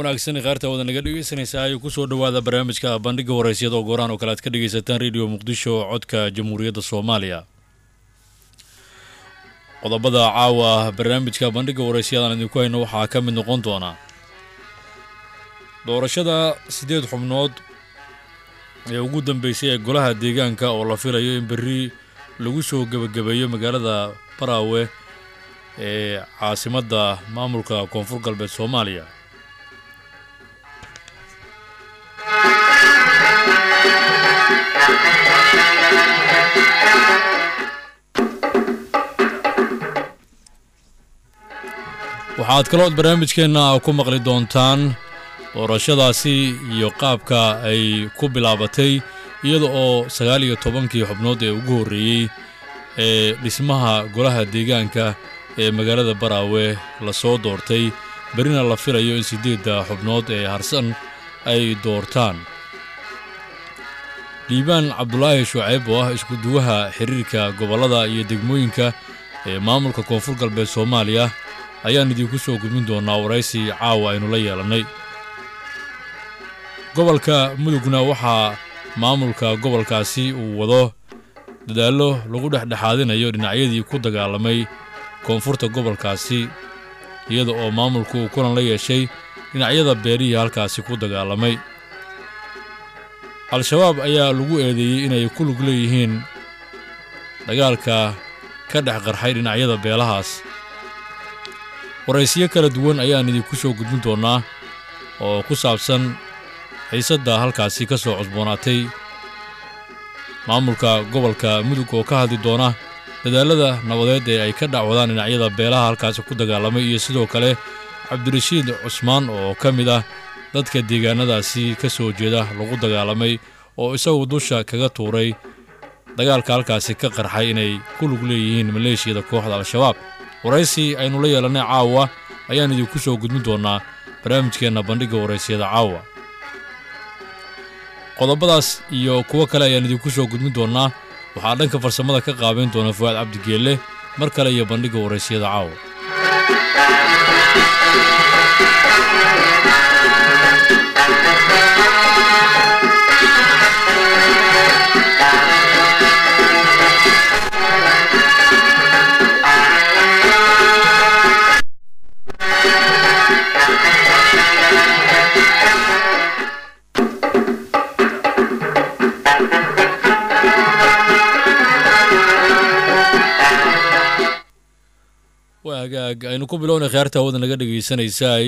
wanaagsan khaarta wada naga dhegeysanaysaa ayuu kusoo dhowaada barnaamijka bandhiga waraysyada oo gooraan oo kale aad ka dhegeysataan radio muqdisho codka jamhuuriyadda soomaaliya qodobada caawa barnaamijka bandhiga waraysyadaan idinku hayno waxaa ka mid noqon doona doorashada siddeed xubnood ee ugu dambeysay ee golaha deegaanka oo la filayo in berri lagu soo gebagabeeyo magaalada baraawe ee caasimadda maamulka koonfur galbeed soomaaliya waxaad kalood barnaamijkeenna ku maqli doontaan doorashadaasi iyo qaabka ay ku bilaabatay iyada oo sagaal iyo tobankii xubnood ee ugu horreeyey ee dhismaha golaha deegaanka ee magaalada baraawe lasoo doortay berrina la filayo in siddeedda xubnood ee harsan ay doortaan liibaan cabdulaahi shucayb oo ah iskuduwaha xiriirka gobollada iyo degmooyinka ee maamulka koonfur galbeed soomaaliya ayaan idinku soo gudmin doonaa waraysi caawa aynu la yeelannay gobolka mudugna waxaa maamulka gobolkaasi uu wado dadaallo lagu dhexdhexaadinayo dhinacyadii ku dagaalamay koonfurta gobolkaasi iyada oo maamulku uu kulan la yeeshay dhinacyada beerihii halkaasi ku dagaalamay al-shabaab ayaa lagu eedeeyey inay ku lug leeyihiin dagaalka ka dhex qarxay dhinacyada beelahaas waraysiyo kala duwan ayaan idinku soo gudbin doonnaa oo ku saabsan xiisadda halkaasi ka soo cusboonaatay maamulka gobolka mudug oo ka hadli doona dadaallada nabadeed ee ay ka dhacwadaan dhinacyada beelaha halkaasi ku dagaalamay iyo sidoo kale cabdirashiid cusmaan oo ka mid ah dadka deegaanadaasi ka soo jeeda lagu dagaalamay oo isagu dusha kaga tuuray dagaalka halkaasi ka qarxay inay ku lug leeyihiin maleeshiyada kooxda al-shabaab waraysi aynu la yeelannay caawa ayaan idinku soo gudmin doonnaa barnaamijkeenna bandhigga waraysyada caawa qodobadaas iyo kuwo kale ayaan idinku soo gudmin doonnaa waxaa dhanka farsamada ka qaabayn doona fuwaad cabdigeelle mar kale iyo bandhigga waraysyada caawa waa hagaag aynu ku bilownay kheerta hawada naga dhegaysanaysaay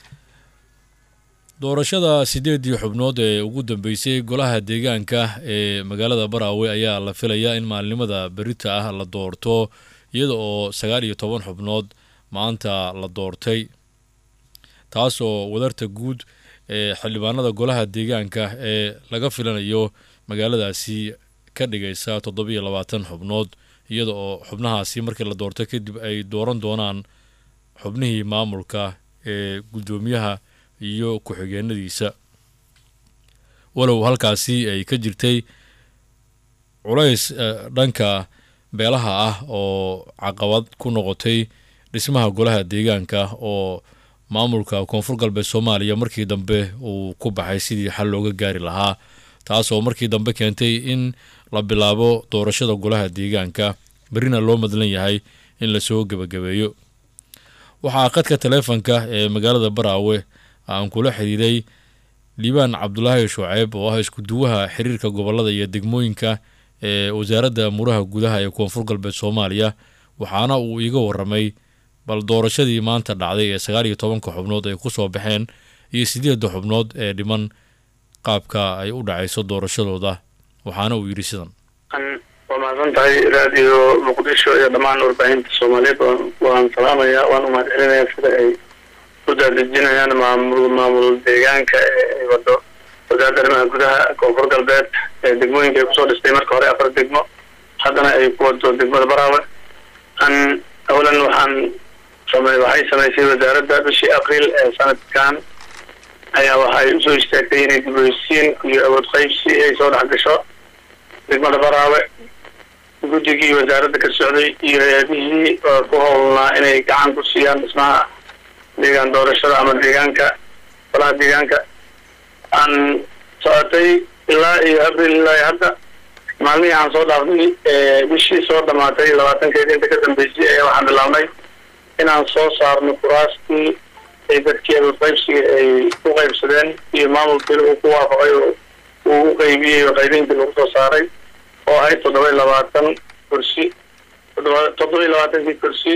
doorashada siddeeddii xubnood ee ugu dambeysay golaha deegaanka ee magaalada baraawe ayaa la filayaa in maalinimada berita ah la doorto iyada oo sagaal iyo toban xubnood maanta la doortay taasoo wadarta guud ee xildhibaanada golaha deegaanka ee laga filanayo magaaladaasi ka dhigaysa toddobiyo labaatan xubnood iyada oo xubnahaasi markii la doorto kadib ay dooran doonaan xubnihii maamulka ee guddoomiyaha iyo ku-xigeenadiisa walow halkaasi ay ka jirtay culays dhanka beelaha ah oo caqabad ku noqotay dhismaha golaha deegaanka oo maamulka koonfur galbeed soomaaliya markii dambe uu ku baxay sidii xal looga gaari lahaa taasoo markii dambe keentay in la bilaabo doorashada golaha deegaanka berrina loo madlan yahay in lasoo gebagabeeyo waxaa qadka taleefonka ee magaalada baraawe aan kula xidhiiray liibaan cabdulaahi shuceyb oo ah iskuduwaha xiriirka gobollada iyo degmooyinka ee wasaaradda amuuraha gudaha ee koonfur galbeed soomaaliya waxaana uu iiga warramay bal doorashadii maanta dhacday ee sagaal iyo tobanka xubnood ay ku soo baxeen iyo siddeedda xubnood ee dhiman qaabka ay u dhacayso doorashadooda waxaana uu yidhi sidan waa mahadsan tahay raadiyo muqdisho iyo dhammaan warbaahinta soomaaliyeed waan salaamayaa waan umahad celinayaa sida ay u daadejinayaan maamul maamul deegaanka ee ay wado wasaaradda arrimaha gudaha koonfur galbeed ee degmooyinka ay kusoo dhistay marka hore afar degmo haddana ay ku wado degmada baraawe an awalan waxaan samey waxay samaysay wasaaradda bishii abriil ee sanadkan ayaa waxay usoo istaagtay inay dib u heshiin iyo awood qaybsi ay soo dhex gasho degmada baraawe guddigii wasaaradda ka socday iyo hay-adihii ku howlnaa inay gacan ku siiyaan dhismaha deegaan doorashada ama deegaanka golaha deegaanka aan socotay ilaa iyo abril ilaa iyo hadda maalmihii aan soo dhaafnay bishii soo dhamaatay labaatankeedi inta ka dambeysay ayaa waxaan bilaabnay inaan soo saarno kuraastii ay dadkii qaybsiga ay u qaybsadeen iyo maamulkiina uu ku waafaqay oo uu u qaybiyey oo qaybintii lagu soo saaray oo ahayd toddoba iyo labaatan kursi toddoba toddoba iyo labaatankii kursi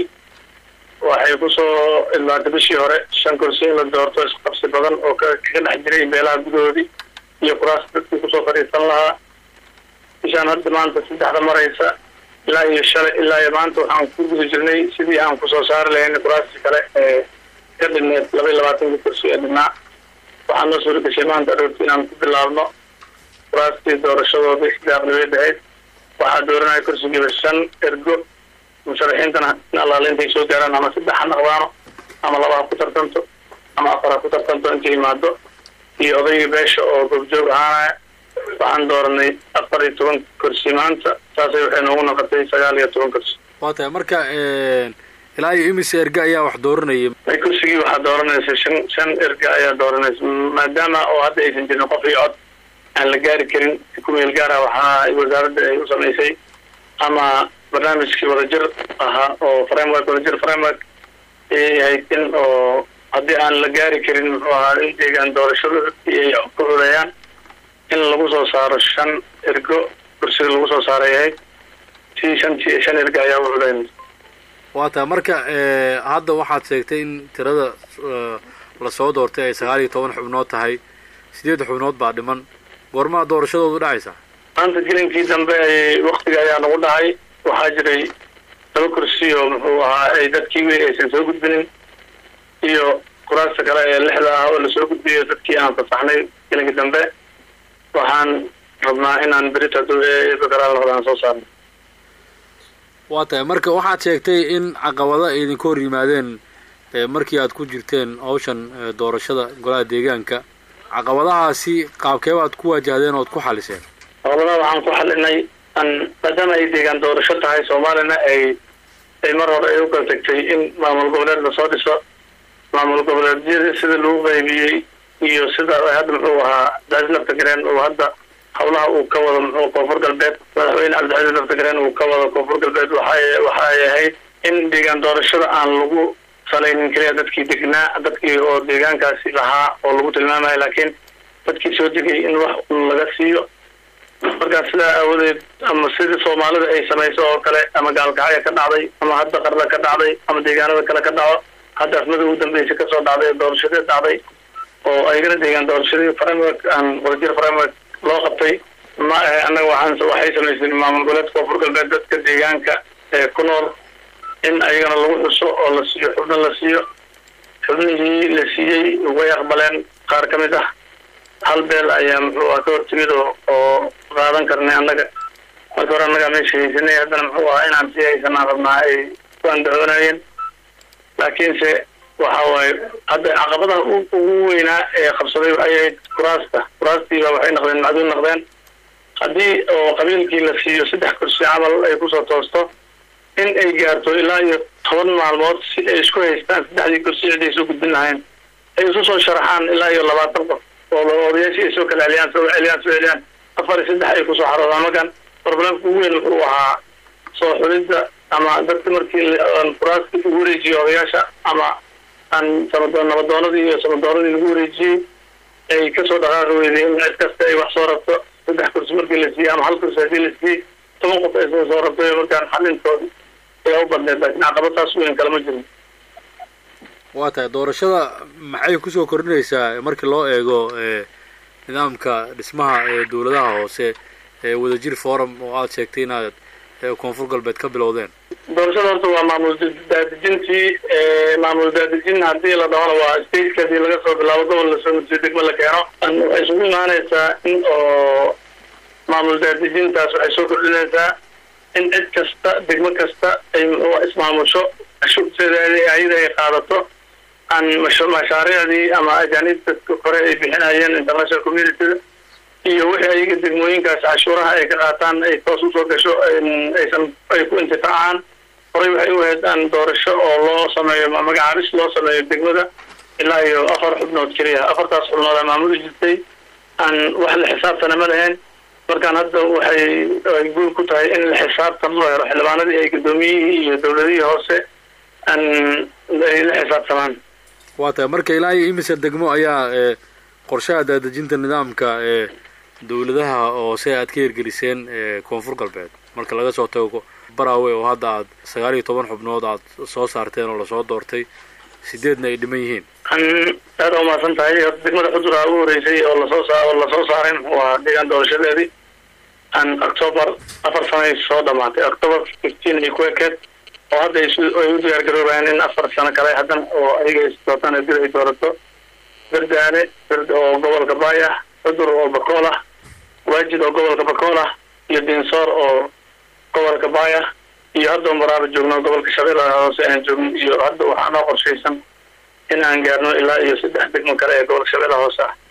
waxay kusoo idlaatay bishii hore shan kursi in la doorto isqabsi badan oo ka kaga dhex jiray beelaha gudahoodii iyo kuraas dadkii kusoo fadhiisan lahaa bishaan hadda maanta saddexda maraysa ilaa iyo shalay ilaa iyo maanta waxaan ku guda jirnay sidii aan kusoo saari lahayn kuraastii kale ee ka dhigneed laba iyo labaatankii kursi ee dhinaa waxaan noo suura gashay maanta aroorti inaan ku bilaabno kuraastii doorashadoodii daaqlibeed ahayd waxaa dooranaya kursigiiba shan ergo musharaxiintana in allaale intay soo gaaraan ama saddex ha naqdaano ama laba ha ku tartanto ama afar ha ku tartanto intay imaado iyo odaygii beesha oo goobjoog ahaanaya waxaan dooranay afar iyo toban kursi maanta saasay waxay noogu noqotay sagaal iyo toban kursi waa tahay marka ilaa iyo imise erga ayaa wax dooranayay kursigii waxaa dooranaysa shan shan erga ayaa dooranaysa maadaama oo hadda aysan jirin qof iyo cod aan la gaari karin kumeel gaara waxaa wasaaradda ay u samaysay ama barnaamijkii wadajir ahaa oo framework wadajir framework ayay ahayd in oo haddii aan la gaari karin muxuu ahaa in deegaan doorashada dadkii ay ku xuleeyaan in lagu soo saaro shan ergo kursiga lagu soo saaray ahayd si shantii shan ergo ayaa u xuleyn waa tahay marka hadda waxaad sheegtay in tirada lasoo doortay ay sagaal iyo toban xubnood tahay sideed xubnood baa dhiman goormaa doorashadoodu dhacaysa maanta gelinkii dambe ay waktiga ayaa nagu dhacay waxaa jiray laba kursi oo muxuu ahaa ay dadkii weli aysan soo gudbinin iyo kuraasta kale ee lixda ah oo lasoo gudbiyo dadkii aan fasaxnay gelinkii dambe waxaan rabnaa inaan berita bakaraal noqdaan soo saarno waa tahay marka waxaad sheegtay in caqabado ay idinka hor yimaadeen markii aad ku jirteen hawshan doorashada golaha deegaanka caqabadahaasi qaabkee baad ku waajahdeen ood ku xaliseen caqabadaha waxaan ku xalinay an maadaama ay deegaan doorasho tahay soomaalina ay ay mar hore ay u kala tagtay in maamul goboleed lasoo dhiso maamul goboleedyada sida lagu qaybiyey iyo sida hadda muxuu ahaa daasi laftagareen uu hadda hawlaha uu ka wado muxuu koonfur galbeed madaxweyne cabdixasan laftagareen uu ka wado koonfur galbeed waxay waxay ahayd in deegaan doorashada aan lagu salaynin keliya dadkii degnaa dadkii oo deegaankaasi lahaa oo lagu tilmaamayo laakiin dadkii soo degay in wax laga siiyo markaa sidaa aawadeed ama sidii soomaalida ay samayso oo kale ama gaalkacya ka dhacday ama hadda qarda ka dhacday ama deegaanada kale ka dhaco hadda afmada ugu dambeysay kasoo dhacday doorashadeed dhacday oo ayagana deegaan doorashadii framework aan wadajir framework loo qabtay ma ahe annaga waxaan waxay samaysay maamul goboleedka koonfur galbeed dadka deegaanka ee ku nool in ayagana lagu xuso oo la siiyo xubno la siiyo xubnihii la siiyey way aqbaleen qaar ka mid ah hal beel ayaa muxuu ah ka hortimid oo oo qaadan karnay annaga marka hore annagaa meesha haysanay haddana muxuu ahaa inaan sii haysanaan rabnaa ay ku andacoonayeen laakiinse waxa waaye hadda caqabadaha ugu weynaa ee qabsaday waxay ahayd kuraasta kuraastiiba waxay noqdeen macduul noqdeen haddii oo qabiilkii la siiyo saddex kursi camal ay kusoo toosto in ay gaarto ilaa iyo toban maalmood si ay isku haystaan saddexdii kursi ciday soo gudbin lahayn ay isu soo sharaxaan ilaa iyo labaatan qof oo odayaashii ay soo kala celiyaan soo celiyaan soo celiyaan afar iyo saddex ay kusoo xaroodaan markan problemka ugu weyn wuxuu ahaa soo xulidda ama dadka markii kuraaska ugu wareejiyo odayaasha ama aan samadoon nabadoonadii iyo samadoonadii lagu wareejiyey ay kasoo dhaqaaqi weyday in cid kasta ay wax soo rabto saddex kursi markii la siiyey ama hal kursi haddii la siiyey toban qof ay soo soo rabtay markaan xalintoodi ayaa u badneed laakiin caqabadaas weyn kalama jirin waa tahay doorashada maxay kusoo kordhinaysaa markii loo eego nidaamka dhismaha ee dowladaha hoose ee wadajir forum oo aada sheegtay inaad koonfur galbeed ka bilowdeen doorashada horta waa maamul daadejintii maamul daadejin haddii la dhahona waa stateka hadii laga soo bilaabo gobol lasoo mudsiyo degmo la keeno waxay isugu imaanaysaa in oo maamul daadejintaas waxay soo kordhinaysaa in cid kasta degmo kasta ay ismaamusho shuteedeedii ayada ay qaadato aan mashaariicdii ama ajaanibta hore ay bixinayeen international communityda iyo wixii ayaga degmooyinkaas cashuuraha ay ka qaataan ay toos usoo gasho aysan ay ku intifaacaan horey waxay u ahayd aan doorasho oo loo sameeyo magacaabis loo sameeyo degmada ilaa iyo afar xubnood keliya afartaas xubnood aa maamuli jirtay aan wax la xisaabtana ma lahayn markaan hadda waxay ay guul ku tahay in la xisaabtan loo helo xildhibaanadii ay guddoomiyihii iyo dowladihii hoose aan ay la xisaabtamaan waa tahay marka ilaa iyo imise degmo ayaa qorshaha daadejinta nidaamka ee dowladaha hoose aad ka hirgeliseen koonfur galbeed marka laga soo tago baraawe oo hadda aad sagaal iyo toban xubnood aad soo saarteen oo lasoo doortay sideedna ay dhiman yihiin an aad a umahadsan tahay horta degmada xuduraa ugu horeysay oo lasoo saa oo lasoo saarin waa deegaan doorashadeedii an october afar sanay soo dhamaatay october fifteen ay ku ekeed oo hadda ay ay u diyaar garoobayaan in afar sano kale haddana oo ayaga is doortaan dil ay doorato berdaane berd oo gobolka baay ah cudur oo bakool ah waajid oo gobolka bakool ah iyo dinsoor oo gobolka baay ah iyo hadda maraaba joogno gobolka shabeellaha hoose aan joogno iyo hadda waxaa noo qorshaysan in aan gaarno ilaa iyo saddex degmo kale ee gobolka shabeellaha hoose ah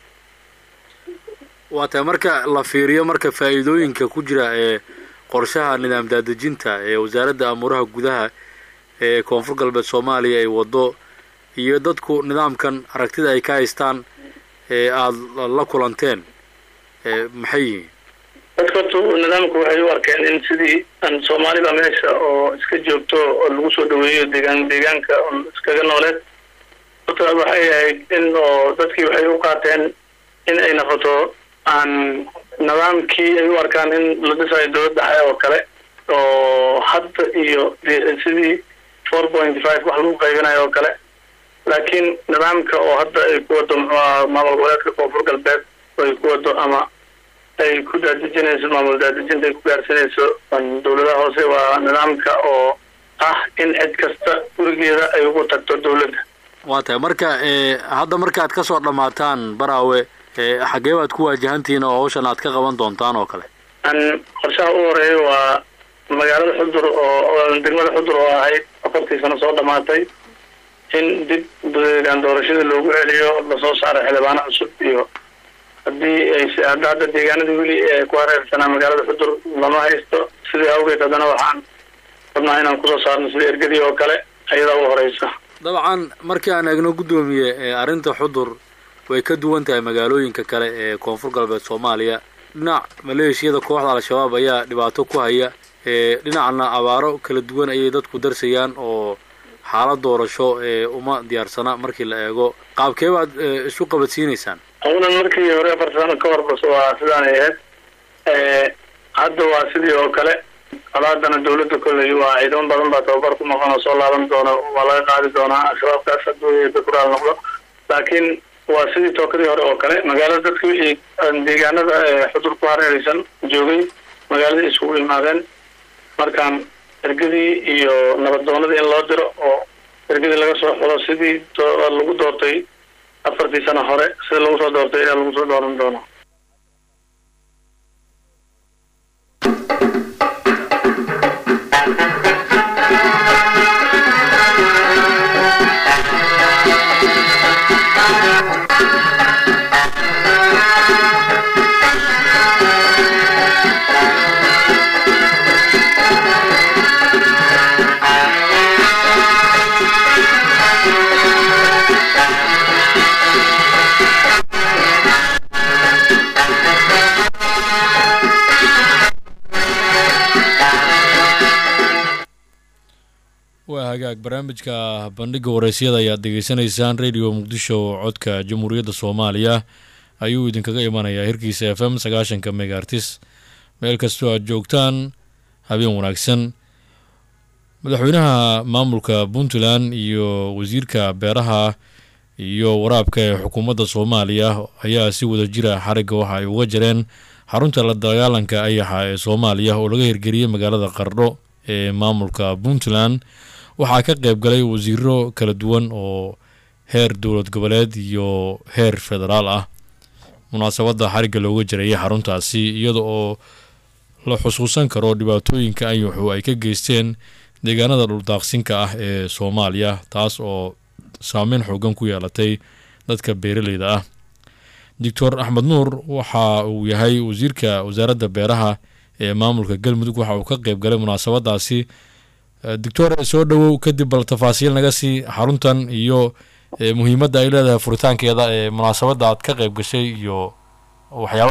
waa tahay marka la fiiriyo marka faa'iidooyinka ku jira ee qorshaha nidaam daadejinta ee wasaaradda amuuraha gudaha ee koonfur galbeed soomaaliya ay waddo iyo dadku nidaamkan aragtida ay ka haystaan ee aada la kulanteen maxay yihiin dadka horta nidaamku waxay u arkeen in sidii aan soomaalida meesha oo iska joogto oo lagu soo dhaweeyo deegaan deegaanka iskaga nooleed horta waxay ahayd in oo dadkii waxay u qaateen in ay noqoto aan nidaamkii ay u arkaan in la dhisayo dowlad dhexe oo kale oo hadda iyo sidii four point five wax lagu qaybinayo oo kale laakiin nidaamka oo hadda ay ku wado muxuaha maamul goboleedka koonfur galbeed ay ku wado ama ay ku daadejinayso maamul daadejinta ay ku gaarsinayso dowladaha hoose waa nidaamka oo ah in cid kasta gurigeeda ay ugu tagto dowladda waa tahay marka hadda markaad ka soo dhammaataan baraawe xaggee baad ku waajahantihiin oo hawshan aad ka qaban doontaan oo kale an qorshaha u horeeya waa magaalada xudur oo degmada xudur oo ahayd afartii sano soo dhamaatay in dib deegaan doorashada loogu celiyo lasoo saaro xildhibaano cusub iyo haddii ay hadda hadda deegaanadii weli ee ku hareersanaa magaalada xudur lama haysto sidii awgeed haddana waxaan rabnaa inaan kusoo saarno sida ergadii oo kale ayadaa u horeysa dabcan markii aan eegno guddoomiye arrinta xudur way ka duwan tahay magaalooyinka kale ee koonfur galbeed soomaaliya dhinac maleeshiyada kooxda al-shabaab ayaa dhibaato ku haya dhinacna abaaro kala duwan ayay dadku darsayaan oo xaalad doorasho ee uma diyaarsana markii la eego qaabkee baad isu qabadsiinaysaan awnan markii hore afar sano ka hor bas waa sidaanay ahayd hadda waa sidii oo kale alaadana dawladda kolley waa ciidamo badan baa tababar ku noqon oo soo laaban doona waa laga qaadi doonaa al-shabaabkaas hadduu bakuraal noqdo laakiin waa sidii tookadii hore oo kale magaalada dadka wixii deegaanada xudur ku hareeraysan joogay magaaladii isugu imaadeen markaan ergadii iyo nabaddoonadii in loo diro oo ergadii laga soo xulo sidii lagu doortay afartii sano hore sida lagu soo doortay ayaa lagu soo dooran doono waa hagaag barnaamijka bandhiga wareysyada ayaad degeysanaysaan radio muqdisho codka jamhuuriyadda soomaaliya ayuu idinkaga imanayaa hirkiisa f m sagaashanka megaartis meel kastoo aad joogtaan habeen wanaagsan madaxweynaha maamulka puntland iyo wasiirka beeraha iyo waraabka ee xukuumadda soomaaliya ayaa si wada jira xarigga waxa ay uga jareen xarunta la dagaalanka ayaxa ee soomaaliya oo laga hirgeliyey magaalada qardho ee maamulka puntland waxaa ka qeyb galay wasiiro kala duwan oo heer dowlad goboleed iyo heer federaal ah munaasabadda xarigga looga jarayay xaruntaasi iyada oo la xusuusan karo dhibaatooyinka anyuxu ay ka geysteen deegaanada dhuldaaqsinka ah ee soomaaliya taas oo saameyn xoogan ku yeelatay dadka beeraleyda ah doctor axmed nuur waxa uu yahay wasiirka wasaaradda beeraha ee maamulka galmudug waxa uu ka qeyb galay munaasabadaasi doctor soo dhowow kadib bal tafaasiil naga sii xaruntan iyo muhiimadda ay leedahay furitaankeeda ee munaasabadda aad ka qayb gashay iyo waxyaaba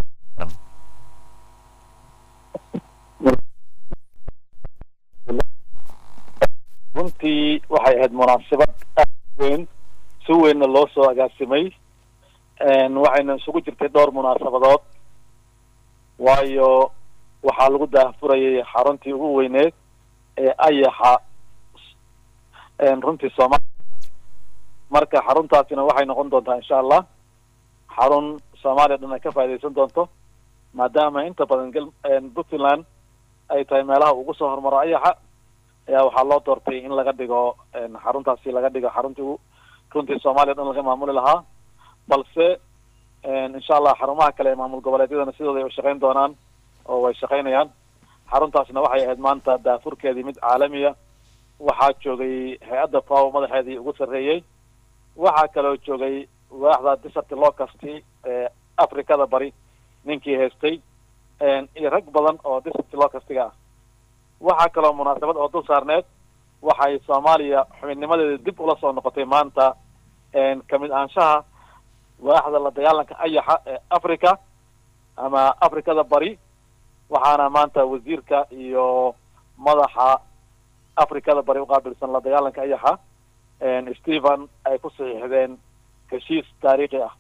runtii waxay ahayd munaasabad aad weyn si weynna loo soo agaasimay waxayna isugu jirtay dhowr munaasabadood waayo waxaa lagu daahfurayay xaruntii ugu weyneed ee ayaxa runtii soomaaliya marka xaruntaasina waxay noqon doontaa insha allah xarun soomaaliya dhan ay ka faaidaysan doonto maadaama inta badan gal puntland ay tahay meelaha ugu soo hormaro ayaxa ayaa waxaa loo doortay in laga dhigo xaruntaasi laga dhigo xaruntii u runtii soomaaliya dhan laga maamuli lahaa balse insha allah xarumaha kale ee maamul goboleedyadana sidooda ay u shaqayn doonaan oo way shaqaynayaan xaruntaasna waxay ahayd maanta daafurkeedii mid caalamiya waxaa joogay hay-adda faw madaxeedii ugu sarreeyey waxaa kaloo joogay waaxda disarti locasti ee africada bari ninkii haystay iyo rag badan oo disarti locastiga ah waxaa kaloo munaasabad oo dul saarneed waxay soomaaliya xubinnimadeeda dib ula soo noqotay maanta kamid ahaanshaha waaxda la dagaalanka ayaxa ee africa ama africada bari waxaana maanta wasiirka iyo madaxa africada bari uqaabilsan la dagaalanka ayaxa stephen ay ku saxiixdeen heshiis taariikhi ah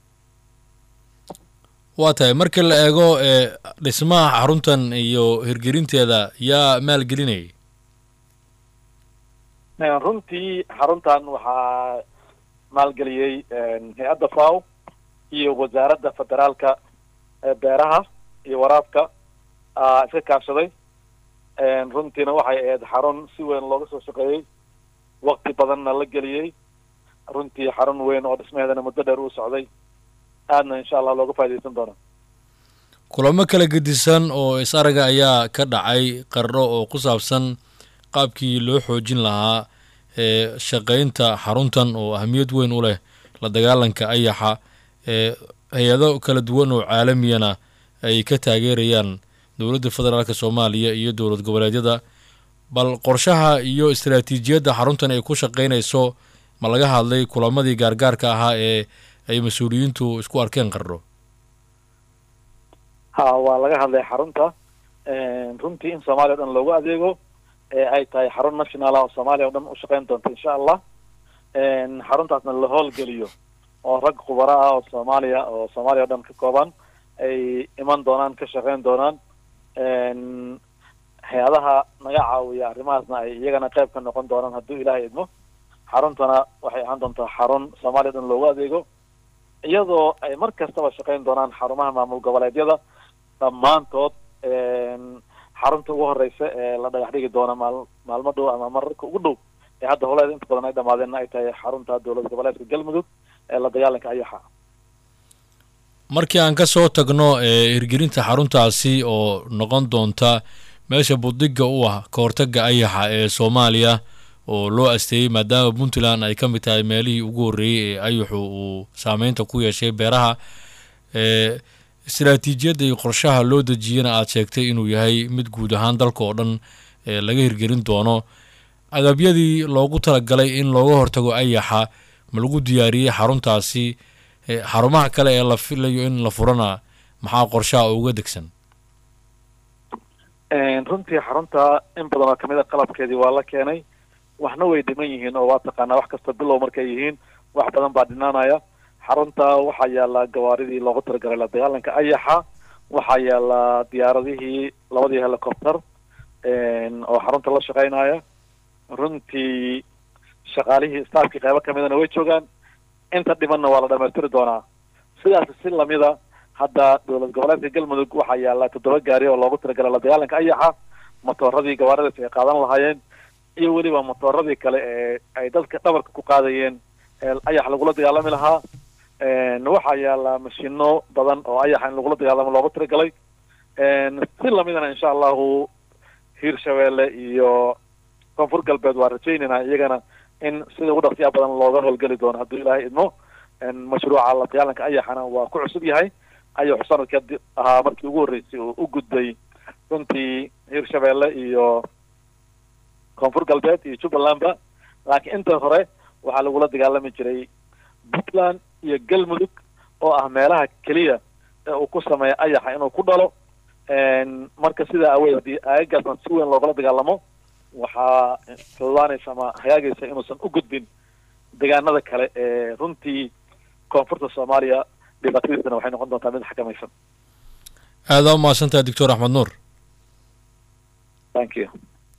waa tahay marka la eego dhismaha xaruntan iyo hirgelinteeda yaa maalgelinayay runtii xaruntan waxaa maalgeliyey hay-adda faw iyo wasaaradda federaalka ee beeraha iyo waraabka iska kaashaday runtiina waxay ahayd xarun si weyn looga soo shaqeeyey wakti badanna la geliyey runtii xarun weyn oo dhismaheedana muddo dheer uu socday aadna insha allah looga faa'idaysan doona kulamo kala gedisan oo is araga ayaa ka dhacay qarro oo ku saabsan qaabkii loo xoojin lahaa ee shaqaynta xaruntan oo ahamiyad weyn u leh la dagaalanka ayaxa ee hay-ado kala duwan oo caalamiyana ay ka taageerayaan dowladda federaalk soomaaliya iyo dowlad goboleedyada bal qorshaha iyo istaraatiijiyadda xaruntan ay ku shaqaynayso ma laga hadlay kulamadii gaargaarka ahaa ee ay mas-uuliyiintu isku arkeen qarro ha waa laga hadlay xarunta runtii in soomaaliya o dhan loogu adeego ee ay tahay xarun national ah oo soomaaliya o dhan ushaqayn doonta insha allah xaruntaasna la howlgeliyo oo rag khubaro ah oo soomaaliya oo soomaaliya o dhan ka kooban ay iman doonaan ka shaqayn doonaan hay-adaha naga caawiya arrimahaasna ay iyagana qayb ka noqon doonaan hadduu ilaahay idmo xaruntana waxay ahaan doontaa xarun soomaaliya o dhan loogu adeego iyadoo ay mar kastaba shaqayn doonaan xarumaha maamul goboleedyada dhammaantood xarunta ugu horeysa ee la dhagax dhigi doona maal maalmo dhow ama mararka ugu dhow ee hadda howleeda inta badan ay dhamaadeenna ay tahay xarunta dowlad goboleedka galmudug ee la dagaalanka ayaxa markii aan ka soo tagno hirgelinta xaruntaasi oo noqon doonta meesha budiga u ah ka hortaga ayaxa ee soomaaliya oo loo asteeyey maadaama puntland ay ka mid tahay meelihii ugu horreeyey ee ayaxu uu saameynta ku yeeshay beeraha ee istaraatiijiyadda iyo qorshaha loo dejiyana aada sheegtay inuu yahay mid guud ahaan dalka oo dhan ee laga hirgelin doono agabyadii loogu talagalay in looga hortago ayaxa ma lagu diyaariyey xaruntaasi xarumaha kale ee la filayo in la furana maxaa qorshaha uga degsan runtii xarunta in badan oo kamid a qalabkeedii waa la keenay waxna way dhiman yihiin oo waa taqaanaa wax kasta bilow markay yihiin wax badan baa dhinaanaya xarunta waxaa yaala gawaaridii loogu talagalay la dagaalanka ayaxa waxaa yaala diyaaradihii labadii helicopter oo xarunta la shaqeynaya runtii shaqaalihii staafkii qeybo kamidana way joogaan inta dhimanna waa la dhamaystiri doonaa sidaas si lamida hadda dowlad goboleedka galmudug waxaa yaala toddoba gaari oo loogu talagalay la dagaalanka ayaxa motooradii gawaaridaas ay qaadan lahaayeen iyo weliba motooradii kale ee ay dadka dhabarka ku qaadayeen ee ayax lagula dagaalami lahaa waxaa yaala mashino badan oo ayaxa in lagula dagaalamo loogu talagalay si lamidana insha allahu hiirshabeelle iyo koonfur galbeed waa rajaynayna iyagana in sida ugu dhaqsiyaa badan looga howlgeli doono hadduu ilaahay idmo mashruuca la dagaalanka ayaxana waa ku cusub yahay ayaxu sanadkii ahaa markii ugu horreysay oo u gudbay runtii hiirshabeelle iyo koonfur galbeed iyo jubbalandba laakiin inta hore waxaa lagula dagaalami jiray puntland iyo galmudug oo ah meelaha keliya ee uu ku sameeya ayaxa inuu ku dhalo marka sidaa aweed haddii aagagaasna si weyn loogala dagaalamo waxaa fududaanaysa ama hagaagaysa inuusan u gudbin deegaanada kale ee runtii koonfurta soomaaliya dhibaatadiisana waxay noqon doontaa mid xakamaysan aada u mahadsantaha doctor axmed nuur thank you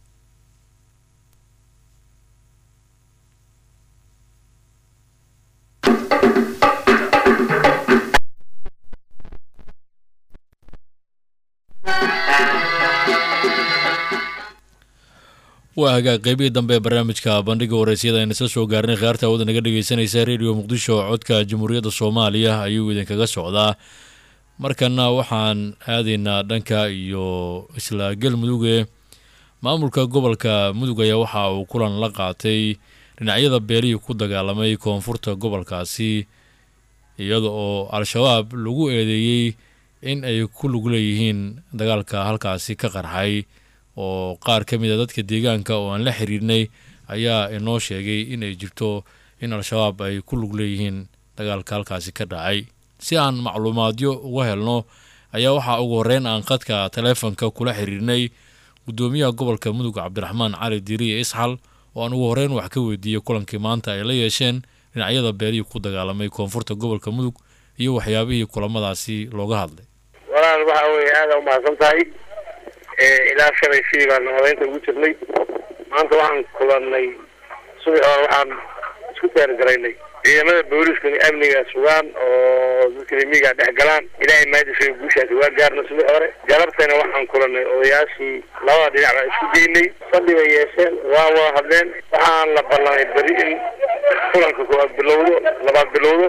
waa hagaag qeybihii dambe ee barnaamijka bandhiga wareysyada ayna isla soo gaarnay khiyaarta awada naga dhegeysanaysa radio muqdisho codka jamhuuriyadda soomaaliya ayuu idinkaga socdaa markana waxaan aadaynaa dhanka iyo isla galmuduge maamulka gobolka mudug ayaa waxa uu kulan la qaatay dhinacyada beelihii ku dagaalamay koonfurta gobolkaasi iyada oo al-shabaab lagu eedeeyey in ay ku lug leeyihiin dagaalka halkaasi ka qarxay oo qaar ka mid a dadka deegaanka oo aan la xiriirnay ayaa inoo sheegay in ay jirto in al-shabaab ay ku lug leeyihiin dagaalka halkaasi ka dhacay si aan macluumaadyo uga helno ayaa waxaa ugu horreyn aan khadka taleefonka kula xiriirnay guddoomiyaha gobolka mudug cabdiraxmaan cali diiriye isxal oo aan ugu horreyn wax ka weydiiyey kulankii maanta ay la yeesheen dhinacyada beelihii ku dagaalamay koonfurta gobolka mudug iyo waxyaabihii kulamadaasi looga hadlay walaal waxa weeye aada umahadsan tahay ilaa shalay sidii baan nabadaynta ugu jirnay maanta waxaan kulannay subax hore waxaan isku diyaargaraynay ciidamada booliisku in amniga sugaan oo dadka remiga dhex galaan ilaahay maadisay guushaasi waa gaarna subax hore galabtayna waxaan kulannay odayaashii labada dhinac baan isku geynay fadhi bay yeesheen waa wada hadleen waxaan la ballanay beri in kulanka koowaad bilowdo labaad bilowdo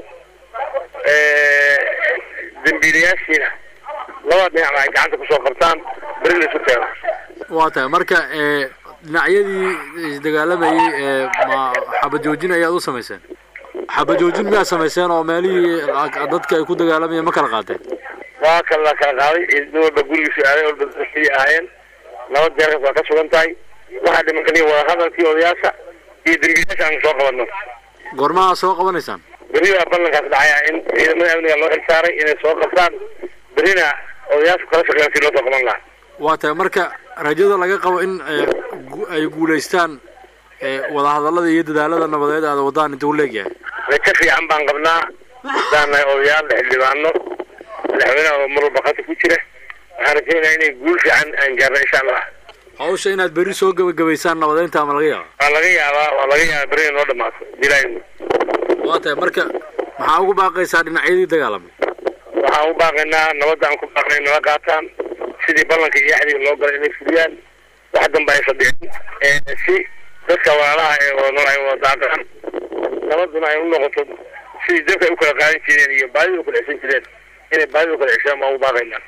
dambiilayaashiina labada dhinacba ay gacanta kusoo qabtaan beri la isu keeno waa tahay marka dhinacyadii isdagaalamayey ma xabajoojin ayaad u samayseen xabajoojin miyaad samayseen oo meelihii dadka ay ku dagaalamayeen ma kala qaateen waa kala kala qaaday nin walba gurigiisu aaday walba dadkii ahaayeen laba deerkas waa ka sugan tahay waxaa dhiman kaliya wada hadalkii odayaasha iyo dambiilayaasha aan soo qabanno goormaha soo qabanaysaan berri baa ballankaas dhacaya in ciidamada amniga loo xilsaaray inay soo qabtaan berrina odayaashu kala shaqeeyaan si loo soo qaban lahaa waa tahay marka rajada laga qabo in ay guulaystaan wadahadallada iyo dadaalada nabadeed aada wadaan inta u leegyahay rajo fiican baan qabnaa haddaan nahay odayaal xildhibaano madaxweynaha oo mar walba qata ku jira waxaan rajaynayaa inay guul fiican aan gaarno insha allah hawsha inaad berri soo gebagabaysaan nabadeynta ama laga yaaba waa laga yaabaa waa laga yaabaa berri noo dhamaato dilaayo waa tahay marka maxaa ugu baaqaysaa dhinacyadii dagaalamay waxaan u baaqaynaa nabadda aan ku baaqnay nala qaataan sidii ballanka iyo axdiga loo galay inay fuliyaan wax danba aysan dhicin si dadka walaalaha ee wada nool ay wada daaqaan nabaduna ay u noqoto sidii dadka ay u kala qaadan jireen iyo baadida u kala ceshan jireen inay baadida u kala ceshaan baan u baaqaynaa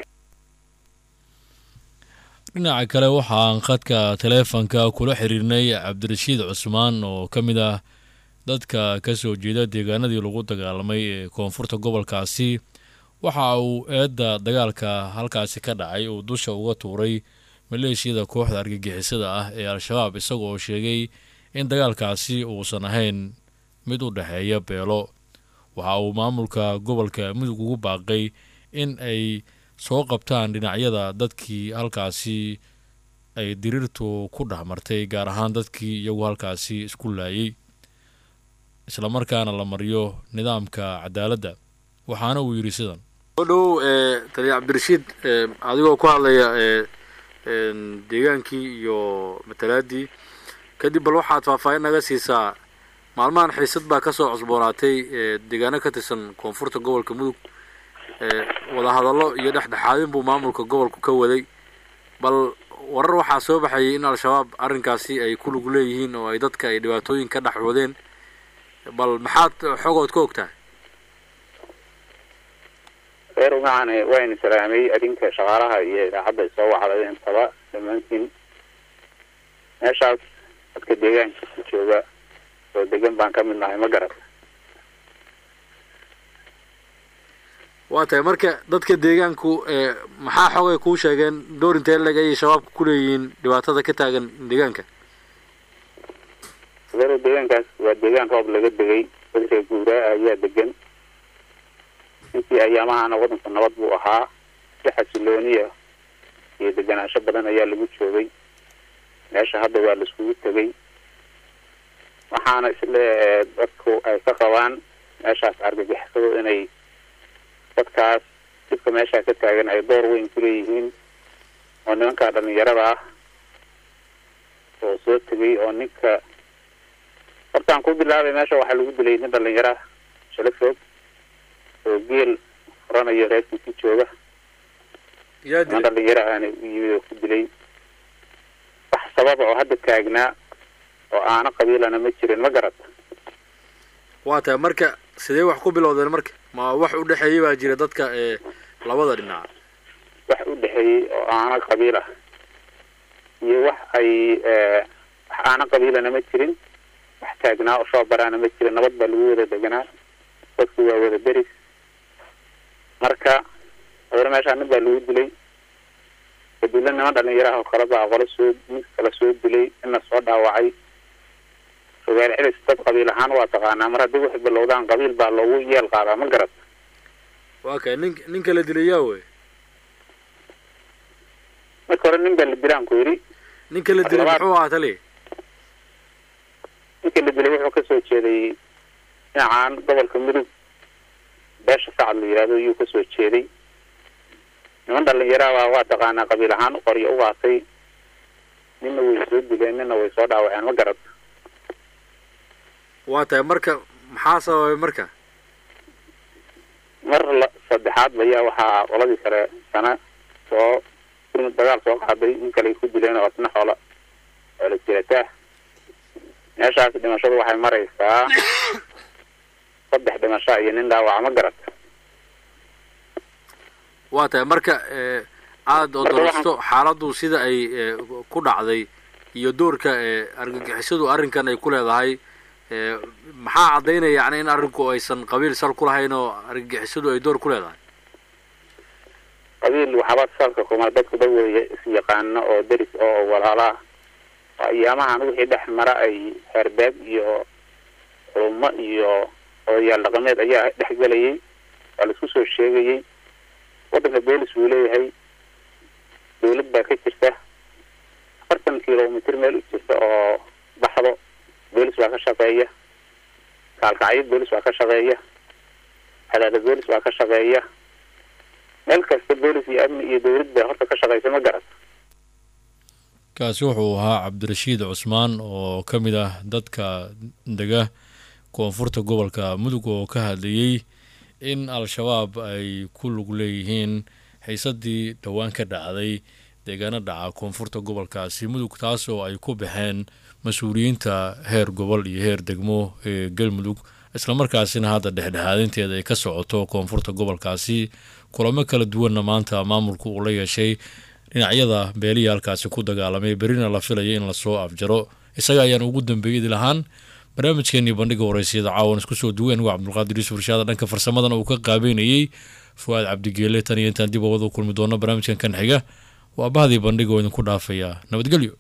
dhinaca kale waxaan khadka taleefonka kula xiriirnay cabdirashiid cusmaan oo ka mid ah dadka ka soo jeeda deegaanadii lagu dagaalamay ee koonfurta gobolkaasi waxa uu eedda dagaalka halkaasi ka dhacay uu dusha uga tuuray maleeshiyada kooxda argagixisada ah ee al-shabaab isaga oo sheegay in dagaalkaasi uusan ahayn mid u dhexeeya beelo waxa uu maamulka gobolka mudug ugu baaqay in ay soo qabtaan dhinacyada dadkii halkaasi ay diriirtu ku dhexmartay gaar ahaan dadkii iyagu halkaasi isku laayay islamarkaana la mariyo nidaamka cadaaladda waxaana uu yidhi sidan soo dhow taliya cabdirashiid adigoo ku hadlaya deegaankii iyo matalaadii kadib bal waxaad faahfaahin naga siisaa maalmahan xiisad baa kasoo cusboonaatay deegaano ka tirsan koonfurta gobolka mudug wadahadallo iyo dhexdhexaadin buu maamulka gobolku ka waday bal warar waxaa soo baxayay in al-shabaab arrinkaasi ay ku lug leeyihiin oo ay dadka ay dhibaatooyin ka dhex wadeen bal maxaad xogood ka ogtahay reer umacan wayna salaamay adinka shaqaalaha iyo idaacadda soo wacday intaba dhammaantiin meeshaas dadka deegaanka jooga oo degan baan ka mid nahay ma garat waa tahay marka dadka deegaanku maxaa xogay kuu sheegeen door intee leg ayay shabaabka ku leeyihiin dhibaatada ka taagan deegaanka adeero deegaankaas waa deegaan roob laga degay dad reer guuraa ayaa degan intii ayaamahana waddanku nabad buu ahaa si xasilooniya iyo deganaansho badan ayaa lagu joogay meesha hadda waa laiskugu tegay waxaana isle dadku ay ka qabaan meeshaas argagixisadu inay dadkaas dibka meeshaa ka taagan ay door weyn ku leeyihiin oo nimankaa dhalinyarada ah oo soo tegay oo ninka hortaan ku bilaabay meesha waxaa lagu dilay nin dhalinyaro ah shala foog oo geel furanayo reerkiisii jooga nin dhalinyaro ahna u yimid oo ku dilay wax sababa oo hadda taagnaa oo aana qabiilana ma jirin ma garata waa tahay marka sidee wax ku bilowdeen marka ma wax u dhexeeyay baa jira dadka ee labada dhinac wax u dhexeeyey oo aana qabiil ah iyo wax ay wax aana qabiilana ma jirin wax taagnaa oo shoobaraana ma jirin nabad baa lagu wada deganaa dadku waa wada deris marka habeena meeshaa nin baa lagu dilay kadibna niman dhalinyaraha oo kale baa qolo soo mid kale soo dilay ina soo dhaawacay rogaal celis dad qabiil ahaan waa taqaanaa mar haddii waxay bilowdaan qabiil baa loogu yeel qaadaa ma garat waa kay nin ninka la dilay yaa wey marka hore nin baa la dilaan ku yidhi ninka la dilay Labaad- muxuu ahaa tali ninka la dilay wuxuu kasoo jeeday dhinacaan gobolka mudug beesha sacad la yidhahdo ayuu kasoo jeeday niman dhalinyaraha waa taqaanaa qabiil ahaan qoryo u qaatay nina way soo dileen nina way soo dhaawaceen ma garad waa tahay marka maxaa sababay marka mar la saddexaad ayaa waxaa qoladii kale sana soo gurmud dagaal soo qaaday nin kale ay ku dileen oo isna xoola xoola jirataa meeshaas dhimashadu waxay maraysaa saddex dhimasho iyo nin dhaawaca ma garad waa tahay marka ee aada odorsto xaaladdu sida ay ee, ku dhacday iyo doorka ee argagixisadu arrinkan ay ku leedahay ee maxaa caddaynaya yani in arrinku aysan qabiil sal ku lahayn oo argagixisadu ay door ku leedahay qabiil waxba salka kuma dadku dad wada is-yaqaano oo deris oo walaala ah ayaamahan wixii dhex mara ay herbeeg iyo culummo iyo odayaal dhaqameed ayaa dhex gelayay waa laisku soo sheegayay waddanka boolis buu leeyahay dawlad baa ka jirta afartan kilomitr meel u jirta oo baxdo boolis baa ka shaqeeya kaalkacyo boolis baa ka shaqeeya hadaada boolis baa ka shaqeeya meel kasta boolis iyo amni iyo dawlad baa horta ka shaqeysa ma garat kaasi wuxuu ahaa cabdirashiid cusmaan oo ka mid ah dadka dega koonfurta gobolka mudug oo ka hadlayey in al-shabaab ay ku lug leeyihiin xiisadii dhowaan ka dhacday deegaano dhaca koonfurta gobolkaasi mudug taas oo ay ku baxeen mas-uuliyiinta heer gobol iyo heer degmo ee galmudug islamarkaasina hadda dhexdhexaadinteeda ay ka socoto koonfurta gobolkaasi kulamo kala duwanna maanta maamulku uu la yeeshay dhinacyada beelihii halkaasi ku dagaalamay berina la filaya in lasoo afjaro isaga ayaan ugu dambeeyadi lahaan barnaamijkeenii bandhiga horeysiyada caawan isku soo duween waa cabdulqaadir yuusuf irshaada dhanka farsamadana uu ka qaabeynayey fuwaad cabdigeele tan iyo intaan dib wada kulmi doono barnaamijkan kan xiga waa bahdii bandhiga oo idinku dhaafaya nabadgelyo